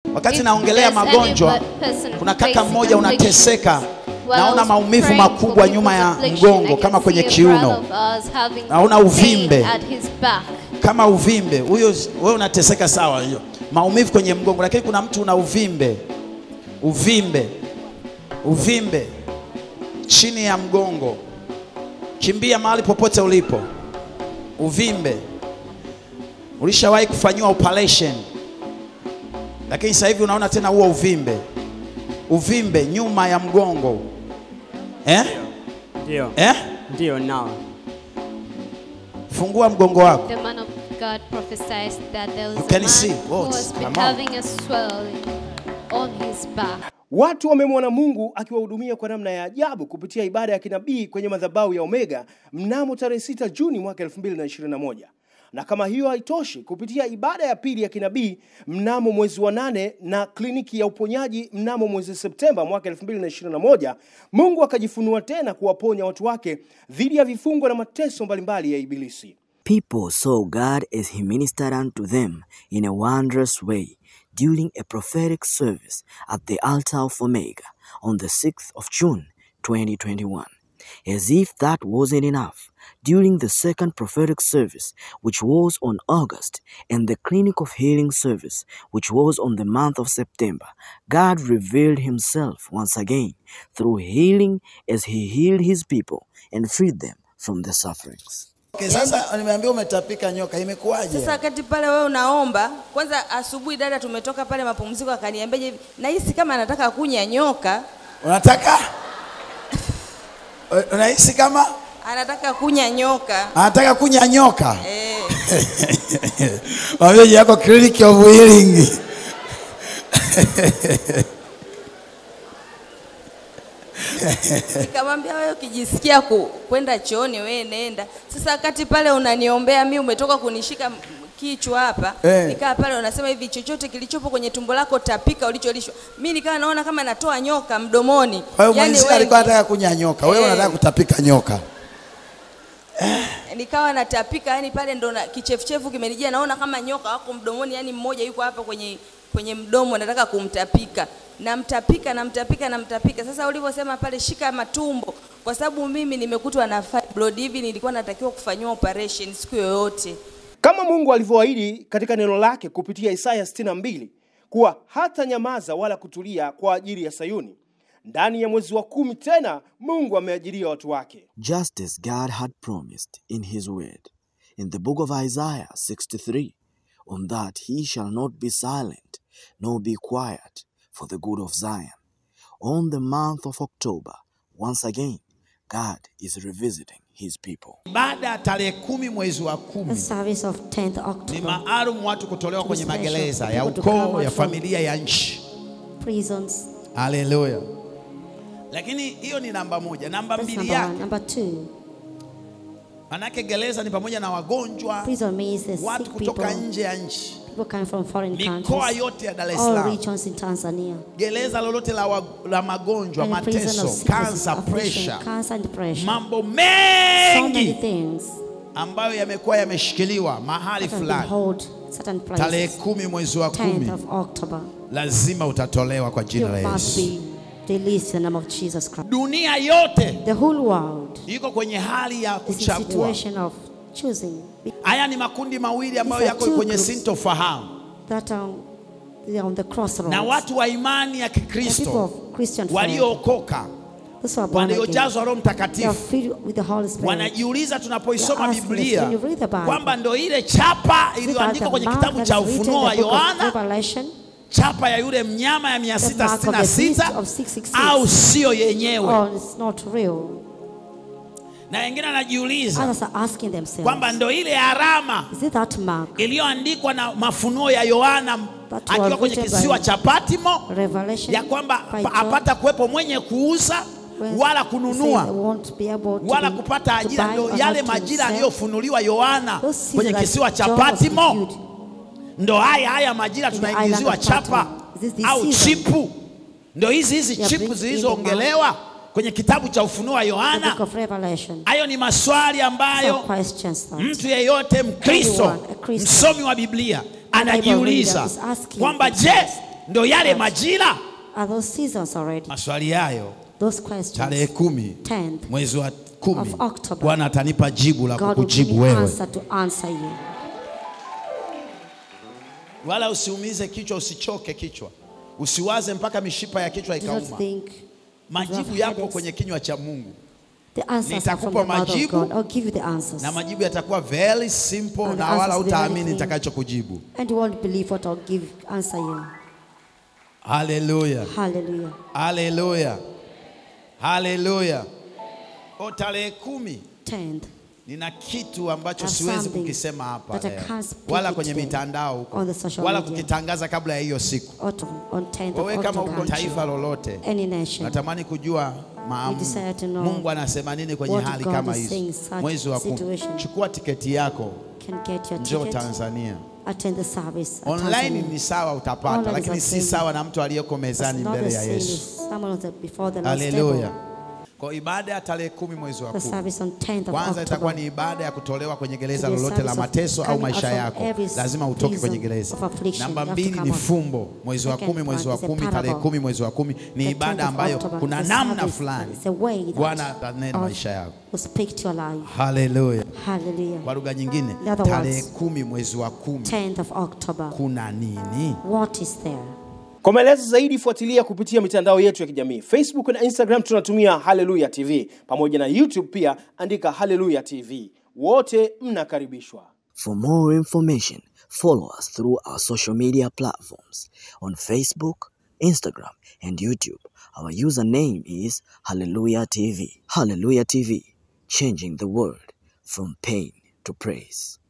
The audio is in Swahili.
Wakati If naongelea there's any magonjwa, person kuna kaka facing mmoja afflictions, unateseka, while naona maumivu praying for makubwa people's nyuma ya affliction, mgongo I kama can kwenye see a kiuno, brother of ours having naona pain uvimbe. at his back. kama uvimbe. Huyo wewe unateseka sawa, hiyo maumivu kwenye mgongo, lakini kuna mtu una uvimbe, uvimbe, uvimbe chini ya mgongo. Kimbia mahali popote ulipo, uvimbe. Ulishawahi kufanyiwa operation, lakini sasa hivi unaona tena huo uvimbe, uvimbe nyuma ya mgongo eh? Ndio, Eh? ndio nao. Fungua mgongo wako. The man of God prophesies that there was You a can man see. who What? has been Come on. having a swelling on his back. Watu wamemwona Mungu akiwahudumia kwa namna ya ajabu kupitia ibada ya kinabii kwenye madhabahu ya Omega mnamo tarehe 6 Juni mwaka 2021. Na kama hiyo haitoshi, kupitia ibada ya pili ya kinabii mnamo mwezi wa nane na kliniki ya uponyaji mnamo mwezi Septemba mwaka 2021, Mungu akajifunua tena kuwaponya watu wake dhidi ya vifungo na mateso mbalimbali ya Ibilisi. People saw God as He ministered unto them in a wondrous way during a prophetic service at the altar of Omega on the 6th of June 2021. As if that wasn't enough, during the second prophetic service, which was on August, and the clinic of healing service, which was on the month of September, God revealed Himself once again through healing as He healed His people and freed them from their sufferings. Okay, sasa nimeambia umetapika nyoka, imekuwaje? Sasa wakati pale wewe unaomba, kwanza asubuhi dada tumetoka pale mapumziko akaniambia hivi, nahisi kama anataka kunya nyoka, Unataka unahisi kama anataka kunya nyoka. anataka kunya nyoka? Eh, Mwambie jina yako clinic of healing. nikamwambia wewe ukijisikia ku, kwenda chooni wewe nenda. Sasa wakati pale unaniombea mimi umetoka kunishika m- kichwa hapa Eh. nikaa pale unasema hivi chochote kilichopo kwenye tumbo lako tapika ulicholishwa. Mimi nikawa naona kama natoa nyoka mdomoni. Kwa hiyo Yaani mwenzi wewe- alikuwa anataka kunya nyoka, wewe Eh. unataka kutapika nyoka. nikawa natapika yani pale ndo na kichefuchefu kimenijia naona kama nyoka wako mdomoni yani mmoja yuko hapa kwenye kwenye mdomo nataka kumtapika namtapika namtapika namtapika sasa ulivyosema pale shika matumbo kwa sababu mimi nimekutwa na fibroid hivi nilikuwa natakiwa kufanyiwa operation siku yoyote Kama Mungu alivyoahidi katika neno lake kupitia Isaya 62 kuwa hata nyamaza wala kutulia kwa ajili ya Sayuni. Ndani ya mwezi wa kumi tena Mungu ameajiria watu wake. just as God had promised in His word in the book of Isaiah 63 on that he shall not be silent nor be quiet for the good of Zion. On the month of October, once again, God is revisiting his people. Baada ya tarehe kumi mwezi wa The kumi service of 10th ni October. maalum watu kutolewa kwenye special magereza ya people to come ukoo, out ya from- familia, ya nchi. Prisons. Haleluya! Lakini hiyo ni namba moja. Namba That's mbili number one. yake, Number two, manake gereza ni pamoja na wagonjwa, prison means the watu sick kutoka people, nje ya nchi, people coming from foreign mikoa countries, yote ya Dar es all Salaam, regions in Tanzania. gereza lolote la, wa, la magonjwa, And the prison mateso, of sickness, kansa, affliction, pressure, cancer and depression. mambo So many mengi things ambayo yamekuwa yameshikiliwa mahali that have been fulani. hold certain Tarehe places. kumi mwezi wa kumi 10th of October. lazima utatolewa kwa You jina la must Yesu. be released in the name of Jesus Christ. Dunia yote The whole world iko kwenye hali ya is in kuchagua. situation of choosing Haya ni makundi mawili ambayo These are yako two kwenye groups. sintofahamu, that are, they are on the crossroads. na watu wa imani ya The people Kikristo of Christian faith, waliookoka those who are born again, waliojazwa Roho they are Mtakatifu filled with the Holy Spirit. wanajiuliza tunapoisoma They ask us, Biblia when you read the Bible, kwamba ndo ile chapa Is it iliyoandikwa the kwenye mark kitabu that cha is written Ufunuo wa in the book of Yohana, Revelation, chapa ya yule mnyama ya the mark of the beast 666 of 666, au sio yenyewe? or it's not real. Na wengine wanajiuliza Others are asking themselves, kwamba ndo ile alama is it that mark, iliyoandikwa na mafunuo ya Yohana That akiwa was kwenye written kisiwa by cha Patimo Revelation, ya kwamba by pa- John, apata kuwepo mwenye kuuza when wala he said they kununua won't be able to wala be- kupata to ajira. buy Ndio or yale not to majira sell. aliyofunuliwa Yohana Those seasons kwenye that kisiwa cha John was Patimo, revealed. ndo haya haya majira In the island tunaingiziwa of chapa Patmos. This is the au season. chipu, ndo hizi hizi They are chipu bringing in the zilizoongelewa kwenye kitabu cha Ufunuo wa The Yohana. book of Revelation. Hayo ni maswali Some ambayo questions that mtu yeyote Mkristo, Everyone, a Christian, msomi wa Biblia Bible anajiuliza reader is asking kwamba je, themselves, ndo yale majira Are those seasons already? maswali hayo Those questions. tarehe kumi 10th mwezi wa kumi of October. bwana atanipa jibu la God will give kukujibu me wewe answer to answer you. wala usiumize kichwa usichoke kichwa usiwaze mpaka mishipa ya kichwa Do not ikauma think majibu have yapo headaches. kwenye kinywa cha mungu the answers are from Nitakupa the mouth of majibu. God. I'll give you the answers. na majibu yatakuwa very simple And the na wala answers will be very utaamini clean. nitakachokujibu And you won't believe what I'll give answer you. haleluya Hallelujah. haleluya haleluya o tarehe kumi 10th nina kitu ambacho Have siwezi something kukisema hapa that I leo. can't speak wala it kwenye today mitandao huko on the social wala media. kukitangaza kabla ya hiyo siku autumn on 10th wewe of kama October. uko taifa lolote Any nation. natamani kujua maam, We desire to know mungu anasema nini kwenye what hali God kama is saying in hizo such mwezi wa kumi situation. chukua tiketi yako can get your njoo ticket, tanzania attend the service. at online Tanzania. ni sawa utapata Online is lakini the si same. sawa na mtu aliyeko It's mezani not the mbele ya same yesu as someone who's before the Lord's haleluya table. kwa ibada ya tarehe kumi mwezi wa The kumi service on 10th of kwanza itakuwa October. ni ibada ya kutolewa kwenye gereza To be a lolote la service of mateso au coming maisha out from yako every lazima utoke prison kwenye gereza of affliction. namba You have to mbili come ni out. fumbo mwezi wa Second kumi mwezi wa one is a kumi tarehe parable. kumi mwezi wa kumi ni The ibada 10th of ambayo October kuna is a namna service fulani that is a way that bwana atanena God maisha yako will speak to your life. haleluya Hallelujah. kwa lugha nyingine In other tarehe words, kumi mwezi wa kumi 10th of October. kuna nini What is there? Kwa maelezo zaidi fuatilia kupitia mitandao yetu ya kijamii Facebook na Instagram tunatumia Haleluya TV pamoja na YouTube pia andika Haleluya TV. Wote mnakaribishwa. For more information, follow us through our social media platforms on Facebook, Instagram, and YouTube. Our username is Hallelujah TV. Hallelujah TV, changing the world from pain to praise.